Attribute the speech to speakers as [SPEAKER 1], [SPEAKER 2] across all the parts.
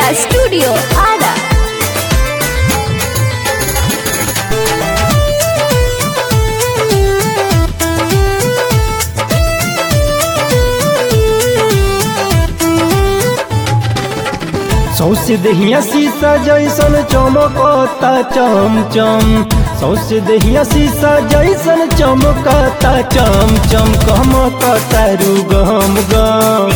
[SPEAKER 1] Studio Ada.
[SPEAKER 2] सौसे दहिया शीशा जैसन चमकता चम चम सौसे दहिया शीशा जैसन चमकता चम चम कमकता रू गम गम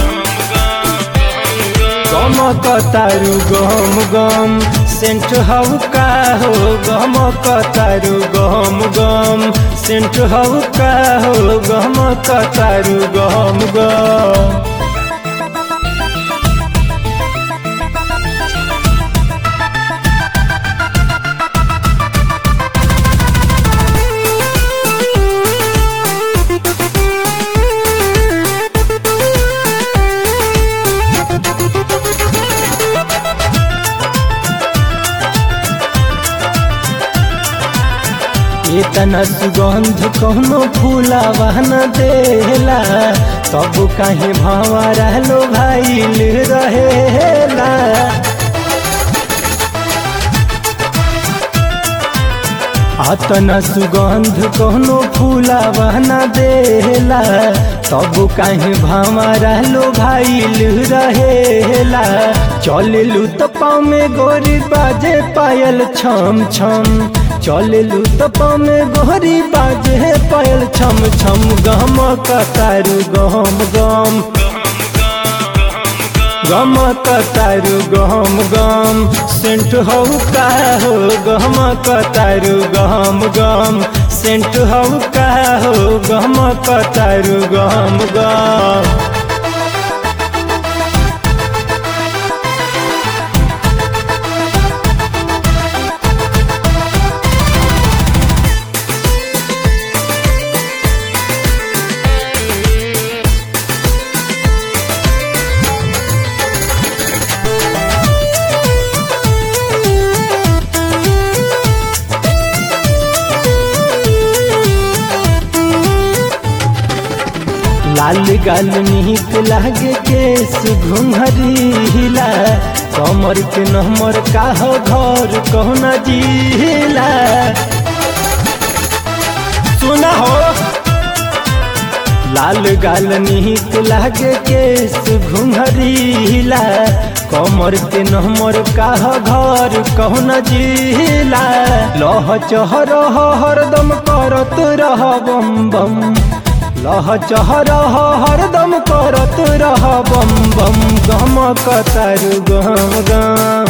[SPEAKER 2] कमकता रू गम गम सेंट हऊ का हो गमकता रू गम गम सेंट हऊ का हो गमकता रू गम गम इतना सुगंध कौनो फूलावा न देला तब काहे भावा रहलो भाईल रहेला अतना सुगंध कौनो फूलावा न देला तब काहे भावा रहलो भाईल रहेला चललू तो पाँव में गोरी बाजे पायल छम छम चललू तो में गोहरी बाजे पायल छम छम गम कतारू गम गम गम कतारू गम गम सेंट हऊ का हो गम कतारू गम गम सेंट हऊ का हो गम कतारू गम गम लाल गाल नीक लागे केस घुंघरीला कमर के नमर का हो घर कहना जिला सुना हो लाल गाल नीक लागे केस घुंघरीला कमर के नमर का हो घर कहना जिला लह चहर हरदम करत रह बम बम लह चहर हरदम करत रह बम बम गम कतारू गम गम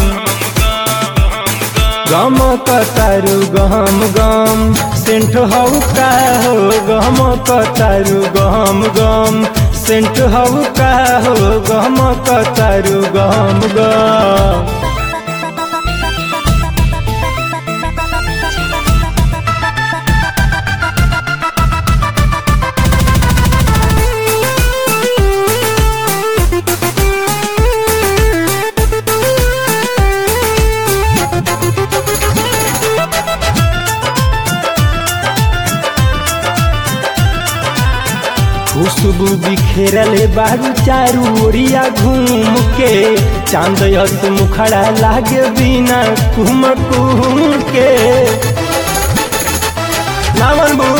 [SPEAKER 2] गम कतारू गम गम सेंट हऊ का हो गम कतारू गम गम सेंट हऊ का हो गम कतारू गम गम खुशबू बिखेरल बारू चारू ओरिया घूम के चांद यस मुखड़ा लागे बिना कुम कुम के नावन बू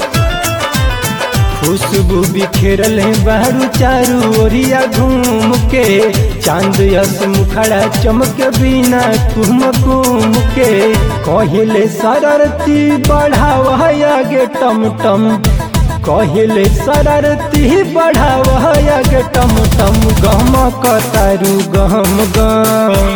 [SPEAKER 2] खुशबू बिखेरल बारू चारू ओरिया घूम के चांद यस मुखड़ा चमक बिना कुम कुम के कहले शरारती बढ़ावा आगे टम टम कहले शरारती बढ़ावा गे टम टम गम कतारू गम गम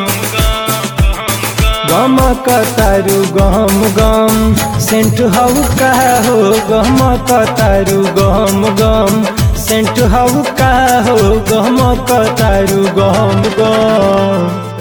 [SPEAKER 2] गम कतारू गम गम सेंट हऊ का हो गम कतारू गम गम सेंट हऊ का हो गम कतारू गम गम